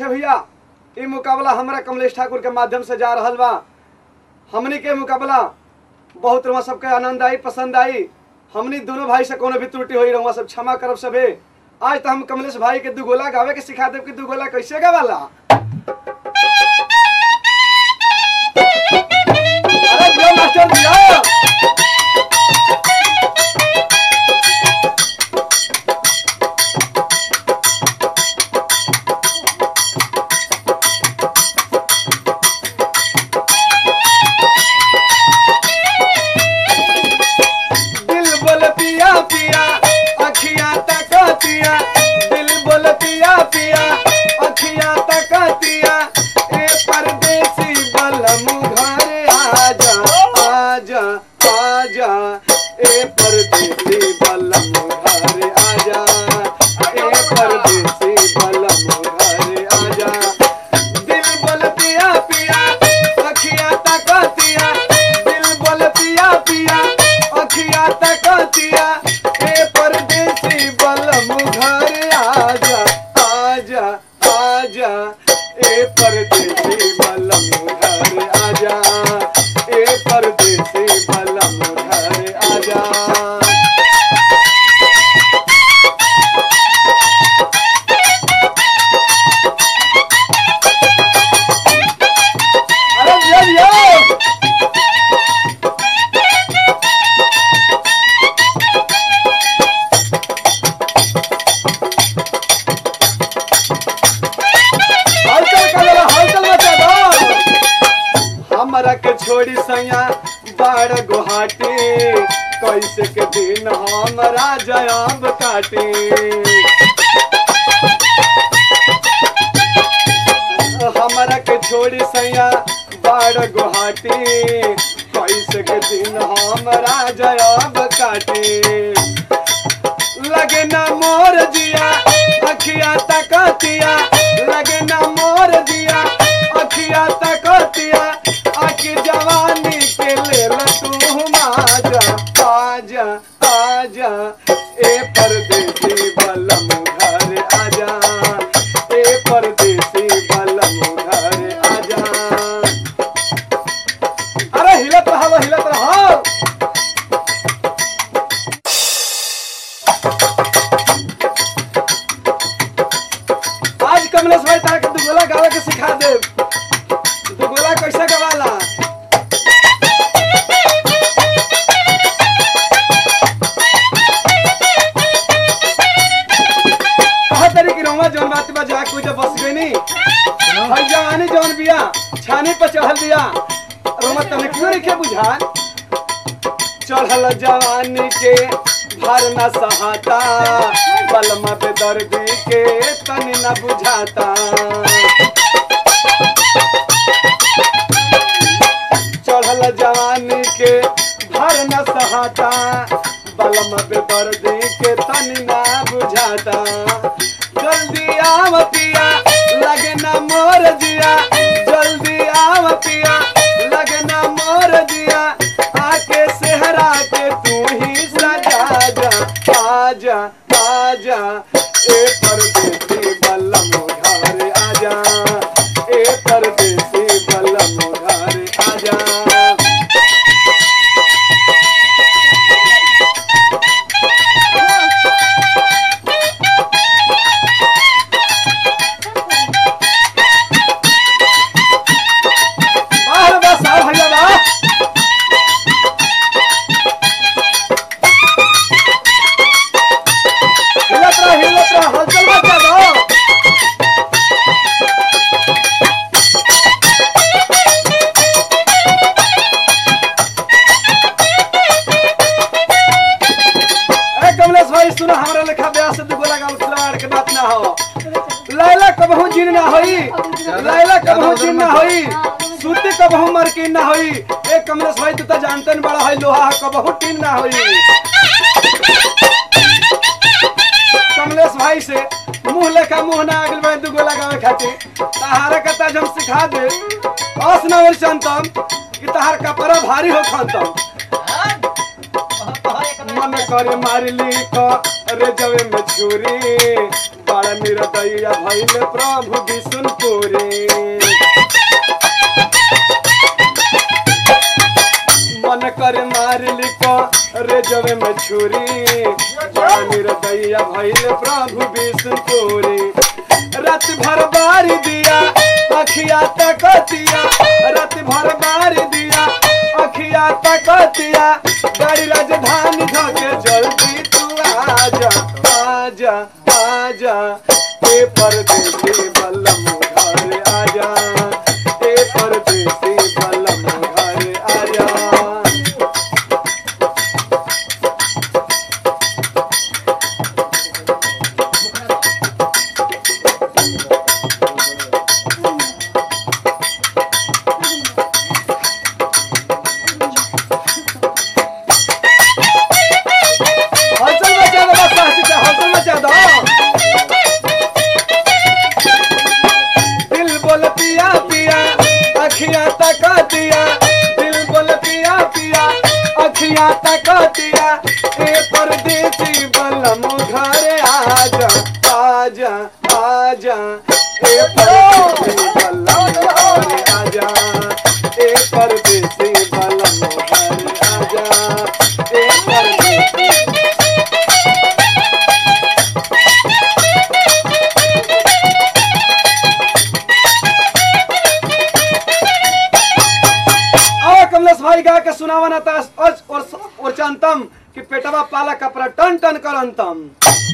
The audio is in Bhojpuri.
भैया ई मुकाबला हमरा कमलेश ठाकुर के माध्यम से जा रहल बा हमनी के मुकाबला बहुत रउआ सबके आनंद आई पसंद आई हमनी दोनों भाई से कोनो भी त्रुटि होई रउआ सब क्षमा करब सबे आज तो हम कमलेश भाई के दू गोला गावे के सिखा देब कि दू गोला कैसे गावाला अरे दियो मास्टर दियो दिल बोल पिया पिया अखियां तकतिया दिल बोल पिया पिया अखियां तकतिया ए परदेसी बलम घर आजा आजा आजा ए परदेसी बलम घर आजा ए परदेसी बलम घर आजा दिल बोल पिया पिया अखियां तकतिया दिल बोल पिया पिया अखियां तकतिया ए परदेसी बलम घर आजा आजा आजा ए परदेसी बलम घर आजा ए परदेसी बलम घर आजा अरे दिया दिया हलचल कलर हलचल मचा दो हमरा के छोड़ी सैया बाड़ गुहाटी कैसे के दिन हमरा जयाब काटी हमरा के छोड़ी सैया बाड़ गुहाटी कैसे के दिन हमरा जयाब काटी लगे ना मोर जिया अखिया तकतिया लगे ना मोर जिया अखिया तकतिया आखि जवानी के ले तू माजा आजा आजा ए परदेसी बलम घर आजा ए परदेसी बलम घर आजा अरे हिलत रहो हिलत रहो आज कमलेश भाई ताके दुगोला गावे के सिखा दे दुगोला कैसे गवाला कहा तरी की रोमा जौन बात बा जा कोई बस गई नी भाई जवानी जौन बिया छानी पर चढ़ल बिया रोमा तने क्यों नहीं बुझा चढ़ल जवानी के भर न सहाता बलमा पे दर्दी के तनी न बुझाता चढ़ल जवानी के भर न सहाता बलमा पे दर्दी के तनी न बुझाता जल्दी आव पिया लगे न मोर दिया जल्दी आव पिया लगे न मोर दिया आके सेहरा के तू ही सजा जा आजा आजा ए परदेसी बलम घर आजा ए परदेसी बलम घर आजा बाहर बस आओ भैया बा हिलत रहा हिलत रहा हलचल मचा दो ए कमलेश भाई सुनो हमरा लेखा ब्याह से दुगो लगा खिलाड़ के बात ना हो लैला कबहू जिन ना होई लैला कबहू जिन ना होई सूती कबहू मरकिन ना होई ए कमलेश भाई तू तो जानते न बड़ा है लोहा कबहू टीन ना होई कमलेश भाई से मुंह लेखा मुंह ना अगल में दुगो लगावे खातिर तहारा कता हम सिखा दे अस ना और चंतम कि तहार कपड़ा भारी हो खातम मन करे मारली रे जवे में छुरी बड़ा निरदैया भइल प्रभु विष्णुपुरी मन करे मारली रे जवे में छुरी बड़ा निरदैया भइल प्रभु विष्णुपुरी रात भर बारी दिया अखिया तकतिया रात भर बारी दिया अखिया तकतिया गाड़ी राजधानी धके जल्दी तू आजा आजा आजा ए परदेसी बल्लम घर आजा ए परदेसी बल्लम घर आजा हलचल मचा दो बस साहसी से हलचल मचा दो दिल बोल पिया पिया अखियां तका दिया दिल बोल पिया पिया अखियां तका दिया ए परदेसी बलम घर आजा आजा आजा ए परदेसी बलम घर आजा ए परदेसी बलम घर आजा ए परदेसी और कमलेश भाई गा के सुनावना था और और और चंतम कि पेटवा पाला कपड़ा टन टन करंतम